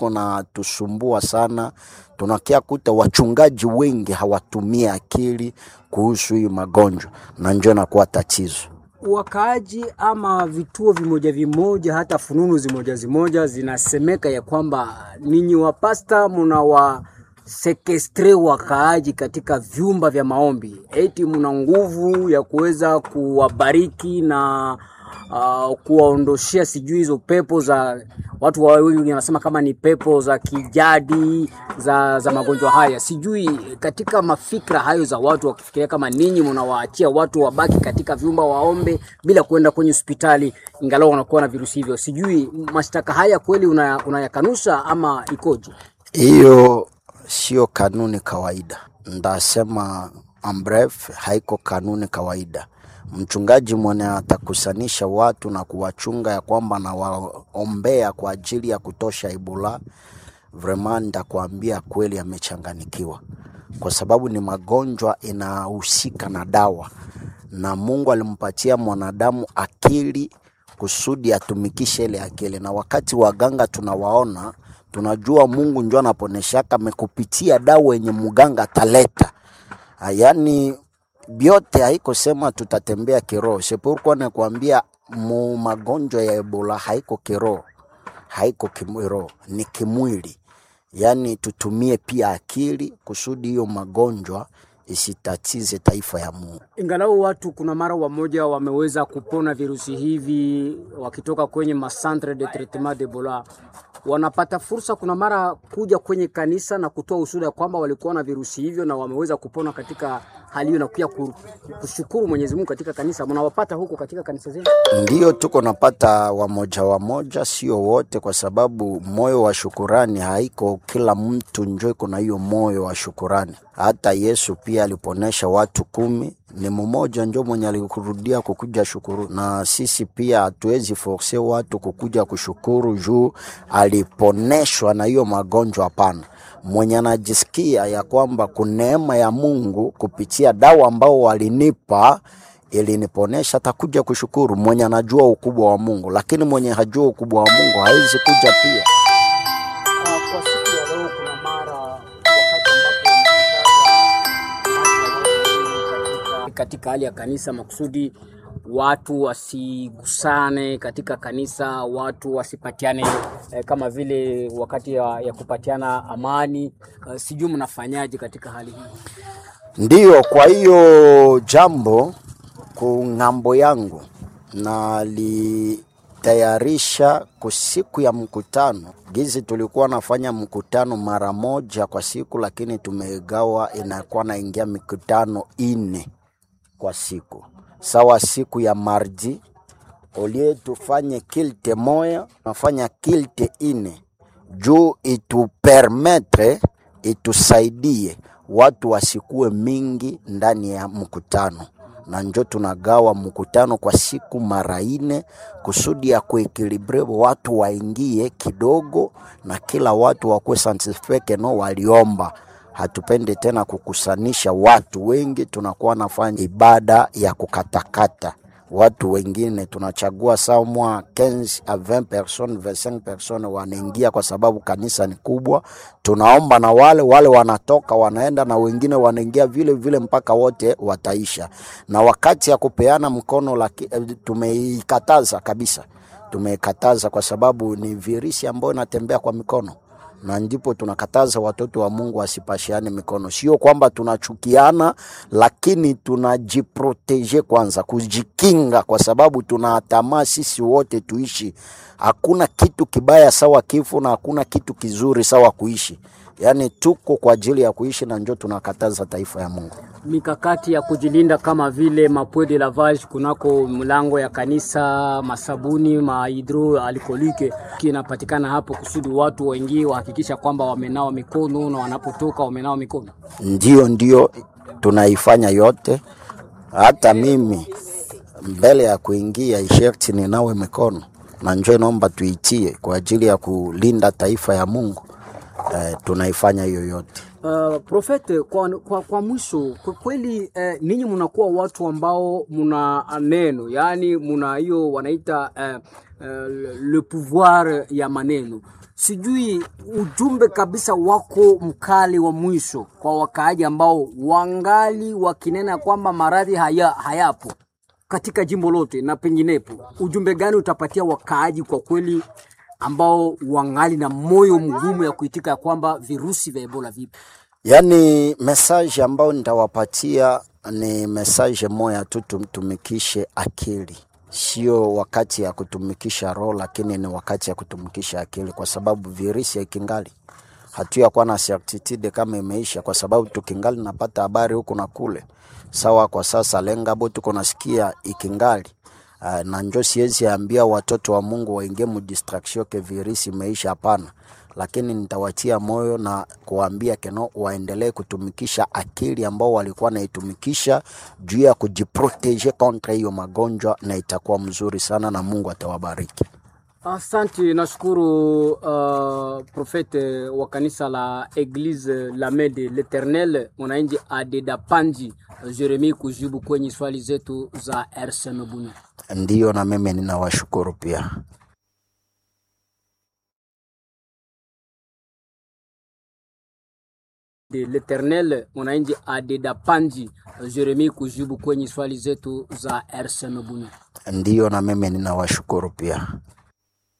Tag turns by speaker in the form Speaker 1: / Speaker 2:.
Speaker 1: iko na tusumbua sana. Tunakia kuta wachungaji wengi hawatumii akili kuhusu hii magonjwa, na njo inakuwa tatizo.
Speaker 2: wakaaji ama vituo vimoja vimoja hata fununu zimoja zimoja zinasemeka ya kwamba ninyi wapasta muna wa sekestre wakaaji katika vyumba vya maombi, eti muna nguvu ya kuweza kuwabariki na uh, kuwaondoshea sijui hizo pepo za watu wa- wengi wanasema kama ni pepo za kijadi za, za magonjwa haya. Sijui katika mafikra hayo za watu wakifikiria kama ninyi mnawaachia watu wabaki katika vyumba waombe bila kwenda kwenye hospitali ingalau wanakuwa na virusi hivyo. Sijui mashtaka haya kweli unaya- unayakanusha ama ikoje?
Speaker 1: Hiyo sio kanuni kawaida, ndasema ambref, haiko kanuni kawaida. Mchungaji mwenye atakusanisha watu na kuwachunga ya kwamba nawaombea kwa ajili ya kutosha Ebola, vraiment ndakuambia kweli amechanganikiwa, kwa sababu ni magonjwa inahusika na dawa, na Mungu alimpatia mwanadamu akili kusudi atumikishe ile akili, na wakati waganga tunawaona tunajua Mungu njo anaponeshaka amekupitia dawa yenye mganga ataleta. Ah, Yaani vyote haiko sema tutatembea kiroho. Sepurkuwa nakwambia mu magonjwa ya Ebola haiko kiroho, haiko kiroho, ni kimwili. Yaani tutumie pia akili kusudi hiyo magonjwa isitatize taifa ya Mungu.
Speaker 2: Ingalau watu kuna mara wamoja wameweza kupona virusi hivi wakitoka kwenye macentre de traitement d'Ebola, wanapata fursa kuna mara kuja kwenye kanisa na kutoa ushuhuda ya kwamba walikuwa na virusi hivyo na wameweza kupona katika hali hiyo, na pia ku- kushukuru Mwenyezi Mungu katika kanisa. Mnawapata huko katika kanisa zenu?
Speaker 1: Ndiyo tuko napata wamoja wamoja, sio wote, kwa sababu moyo wa shukurani haiko kila mtu njo iko na hiyo moyo wa shukurani. Hata Yesu pia aliponesha watu kumi, ni mmoja njo mwenye alikurudia kukuja shukuru, na sisi pia hatuwezi force watu kukuja kushukuru juu aliponeshwa na hiyo magonjwa. Hapana, mwenye anajisikia ya kwamba kuneema ya Mungu kupitia dawa ambao walinipa iliniponesha atakuja kushukuru. Mwenye anajua ukubwa wa Mungu, lakini mwenye hajua ukubwa wa Mungu hawezi kuja pia.
Speaker 2: Uh, kwa siku ya leo kuna mara wakati ambapo katika hali ya kanisa makusudi watu wasigusane katika kanisa, watu wasipatiane eh, kama vile wakati ya, ya kupatiana amani. Uh, sijui mnafanyaje katika hali hii?
Speaker 1: Ndiyo, kwa hiyo jambo ku ng'ambo yangu nalitayarisha ku siku ya mkutano. Gizi tulikuwa nafanya mkutano mara moja kwa siku, lakini tumegawa, inakuwa naingia mikutano ine kwa siku. Sawa, siku ya mardi olie tufanye kilte moya, nafanya kilte ine juu itupermetre itusaidie watu wasikuwe mingi ndani ya mkutano, na njo tunagawa mkutano kwa siku mara ine kusudi ya kuekilibre watu waingie kidogo na kila watu wakuwe satisfeke no waliomba. Hatupende tena kukusanisha watu wengi, tunakuwa nafanya ibada ya kukatakata watu wengine tunachagua samwa 15 a 20 personnes 25 personnes wanaingia, kwa sababu kanisa ni kubwa. Tunaomba na wale wale wanatoka wanaenda, na wengine wanaingia vile vile mpaka wote wataisha. Na wakati ya kupeana mkono laki, eh, tumeikataza kabisa, tumeikataza kwa sababu ni virusi ambayo inatembea kwa mikono na ndipo tunakataza watoto wa Mungu wasipashiane mikono. Sio kwamba tunachukiana, lakini tunajiproteje kwanza, kujikinga, kwa sababu tunatamaa sisi wote tuishi. Hakuna kitu kibaya sawa kifo na hakuna kitu kizuri sawa kuishi. Yaani tuko kwa ajili ya kuishi, na njo tunakataza taifa ya Mungu.
Speaker 2: mikakati ya kujilinda kama vile mapwe de lavage kunako mlango ya kanisa, masabuni mahidro alkolike kinapatikana hapo, kusudi watu waingie wahakikisha kwamba wamenawa mikono na wanapotoka wamenawa mikono.
Speaker 1: Ndio, ndio tunaifanya yote. Hata mimi mbele ya kuingia isherti ninawe mikono, na njo naomba tuitie kwa ajili ya kulinda taifa ya Mungu. Eh, tunaifanya hiyo yote.
Speaker 2: Uh, Profete, kwa, kwa, kwa mwisho kwa kweli eh, ninyi mnakuwa watu ambao muna neno, yaani muna hiyo wanaita eh, eh, le pouvoir ya maneno. sijui ujumbe kabisa wako mkali wa mwisho kwa wakaaji ambao wangali wakinena kwamba maradhi haya, hayapo katika jimbo lote na penginepo, ujumbe gani utapatia wakaaji kwa kweli ambao wangali na moyo mgumu ya kuitika ya kwamba virusi vya Ebola vipo?
Speaker 1: Yaani message ambayo nitawapatia ni message moya tu, tumtumikishe akili, sio wakati ya kutumikisha roho, lakini ni wakati ya kutumikisha akili, kwa sababu virusi ikingali hatuyakuwa na certitude kama imeisha, kwa sababu tukingali napata habari huku na kule. Sawa, kwa sasa lengabo tuko nasikia ikingali Uh, na njo siwezi ambia watoto wa Mungu waingie mu distraction ke virisi imeisha, hapana, lakini nitawatia moyo na kuwaambia keno waendelee kutumikisha akili ambao walikuwa naitumikisha juu ya kujiprotege kontra hiyo magonjwa, na itakuwa mzuri sana na Mungu atawabariki.
Speaker 2: Asante, nashukuru uh, profete wa kanisa la Eglise la Main de l'Eternel mwananchi Adeda Panji Jeremi kujibu kwenye swali zetu za RCM Bunya.
Speaker 1: Ndiyo, na mimi ninawashukuru pia.
Speaker 2: de l'Eternel mwananchi Adeda Panji Jeremi kujibu kwenye swali zetu za RCM Bunya.
Speaker 1: Ndiyo, na mimi ninawashukuru pia.